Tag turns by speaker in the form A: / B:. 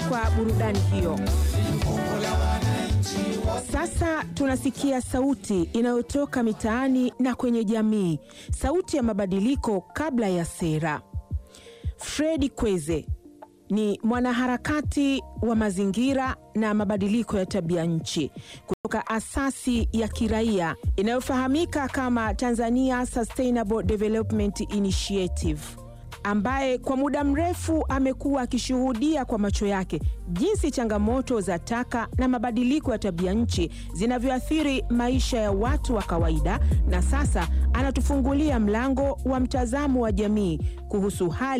A: kwa burudani hiyo. Sasa tunasikia sauti inayotoka mitaani na kwenye jamii, sauti ya mabadiliko kabla ya sera. Fredi Kweze ni mwanaharakati wa mazingira na mabadiliko ya tabia nchi kutoka asasi ya kiraia inayofahamika kama Tanzania Sustainable Development Initiative ambaye kwa muda mrefu amekuwa akishuhudia kwa macho yake jinsi changamoto za taka na mabadiliko ya tabia nchi zinavyoathiri maisha ya watu wa kawaida, na sasa anatufungulia mlango wa mtazamo wa jamii kuhusu hali